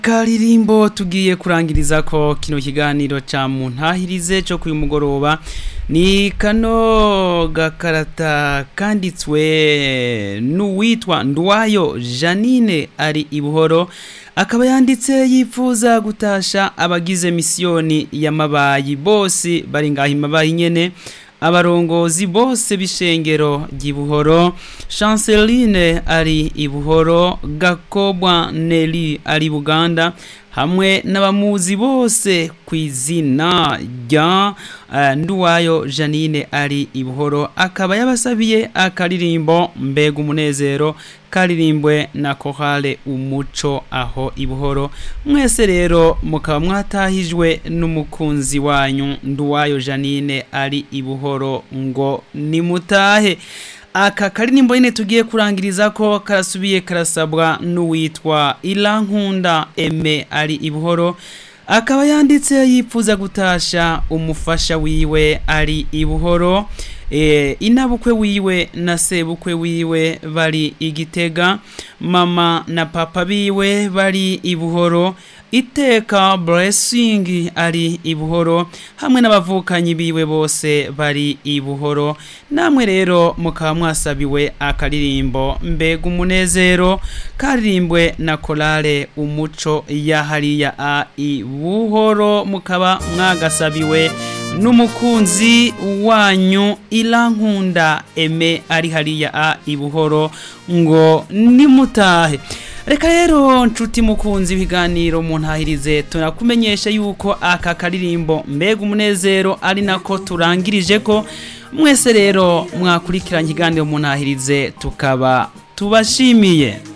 karirimbo tugiye kurangiriza ko kino kiganiro ca muntahirize cyo kuyu mugoroba ni kano gakarata kanditswe n'uwitwa ndwayo janine ari ibuhoro akaba yanditse yifuza gutasha abagize misiyoni y'amabayi bose bari ngaho imabayi nyene abarongozi bose b'ishengero ry'ibuhoro chanceline ari ibuhoro gakobwa neli ari buganda hamwe n'abamuzi bose ku izina rya uh, nduwayo janine ari ibuhoro akaba yabasabiye akaririmbo mbega umunezero karirimbwe na kohale umuco aho ibuhoro mwese rero mukaba mwatahijwe n'umukunzi wanyu nduwayo janine ari ibuhoro ngo nimutahe aka karirimbo nyine tugiye kurangiriza ko karasubiye karasabwa n'uwitwa irankunda eme ari ibuhoro akaba yanditse yifuza gutasha umufasha wiwe ari ibuhoro e, inabukwe wiwe na sebukwe wiwe bari igitega mama na papa biwe bari ibuhoro iteka blessing ari ibuhoro hamwe n'abavukanyi biwe bose bari ibuhoro namwe rero mukaba mwasabiwe akaririmbo mbega umunezero karirimbwe na korale umuco ya hariya a ibuhoro mukaba mwagasabiwe n'umukunzi wanyu irankunda eme ari hariya a ibuhoro ngo nimutahe reka rero nshuti mukunzi ibiganiro mu ntahirize tunakumenyesha yuko aka karirimbo mbega umunezero ari nako turangirije ko mwese rero mwakurikiranye ikiganiro mu ntahirize tukaba tubashimiye